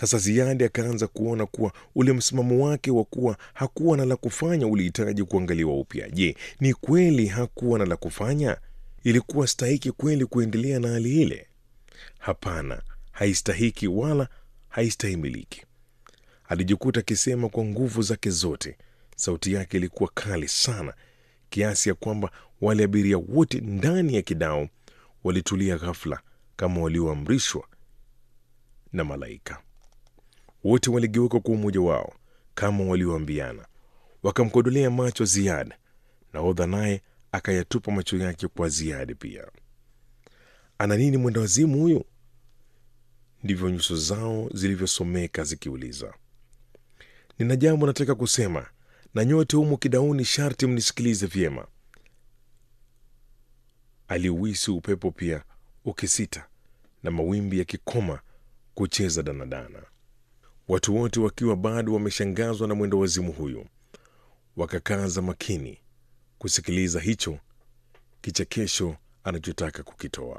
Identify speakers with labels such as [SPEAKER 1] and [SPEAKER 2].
[SPEAKER 1] Sasa Ziadi akaanza kuona kuwa ule msimamo wake wa kuwa hakuwa na la kufanya ulihitaji kuangaliwa upya. Je, ni kweli hakuwa na la kufanya? Ilikuwa stahiki kweli kuendelea na hali ile? Hapana, haistahiki wala haistahimiliki. Alijikuta akisema kwa nguvu zake zote. Sauti yake ilikuwa kali sana kiasi ya kwamba wale abiria wote ndani ya kidao walitulia ghafla kama walioamrishwa na malaika. Wote waligeuka kwa umoja wao kama walioambiana, wakamkodolea macho Ziada. Nahodha naye akayatupa macho yake kwa Ziadi pia. Ana nini mwenda wazimu huyu? Ndivyo nyuso zao zilivyosomeka zikiuliza. Nina jambo nataka kusema, na nyote humu kidauni sharti mnisikilize vyema. Aliuhisi upepo pia ukisita na mawimbi yakikoma kucheza danadana, watu wote wakiwa bado wameshangazwa na mwendo wazimu huyu, wakakaza makini kusikiliza hicho kichekesho anachotaka kukitoa.